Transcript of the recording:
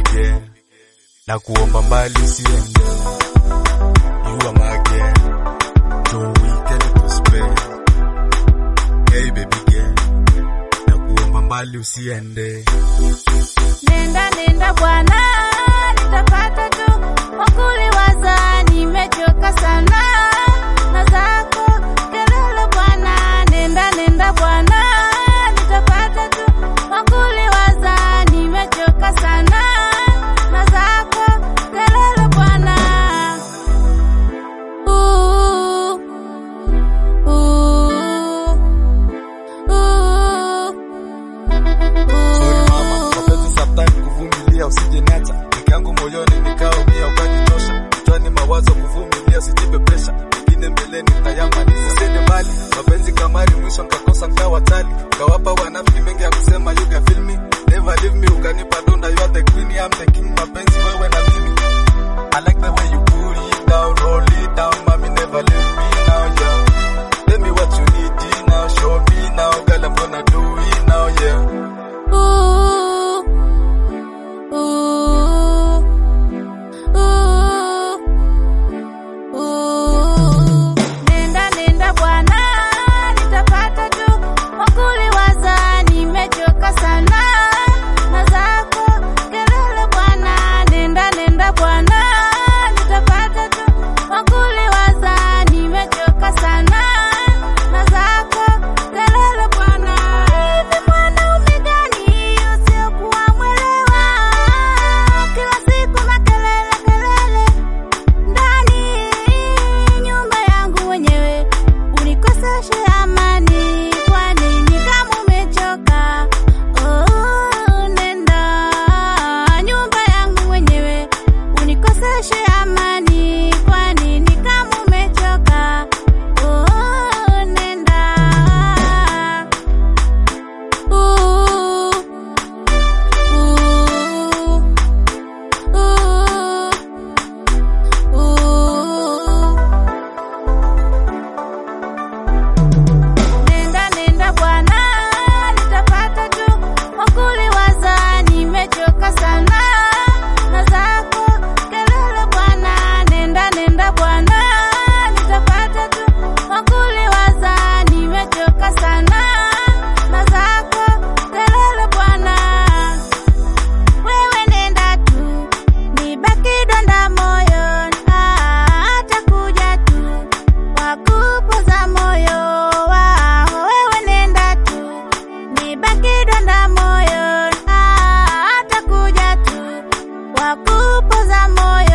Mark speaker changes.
Speaker 1: girl, na kuomba mbali usiende. You are my girl, so weekend to spend. Hey baby girl, na kuomba mbali usiende.
Speaker 2: Nenda nenda bwana, nitapata tu wakuliwaza, nimechoka sana na zako kelele bwana. Nenda nenda bwana, nitapata tu wakuliwaza, nimechoka sana na zako kelele bwana. Ooh, ooh, ooh.
Speaker 1: Sorry mama, mapenzi sometime kuvumilia usije niacha. Peke yangu moyoni nikaumia ukanichosha. Kichwani mawazo kuvumilia sijipe presha. Pengine mbeleni nitayamaliza. Usiende mbali, mapenzi kamari mwisho nikakosa nikawa tali. Kawapa wanafiki mengi ya kusema you can feel me. Never leave me ukanipa donda you are the queen, I'm the king. Mapenzi wewe na mimi. I like the way you pull it down, roll it down, mommy never leave me now, yeah. Tell me what you need now, show me now, girl I'm gonna do it now, yeah.
Speaker 2: Ooh, ooh, ooh, ooh. Nenda nenda bwana, nitapata tu wakuliwaza, nimechoka sana na zako kelele bwana. Nenda nenda bwana, nitapata tu wakuliwaza, nimechoka sana na zako kelele bwana. Hivi mwanaume gani usiokuwa mwelewa? Kila siku makelele kelele ndani nyumba yangu wenyewe, unikoseshe amani. Kwa nini kama umechoka? Oh, nenda nyumba yangu wenyewe, unikoseshe amani. Kwa nini kama umechoka? Oh, nenda Ooh, ooh, ooh, ooh. Nenda nenda bwana, nitapata tu wakuliwaza, nimechoka sana na zako kelele bwana. Nenda nenda bwana, nitapata tu wakuliwaza, nimechoka sana na zako kelele bwana. Wewe nenda tu, nibaki donda moyo, atakuja tu wakupoza moyo wao. Wewe nenda tu, nibaki donda moyo, atakuja tu wakupoza moyo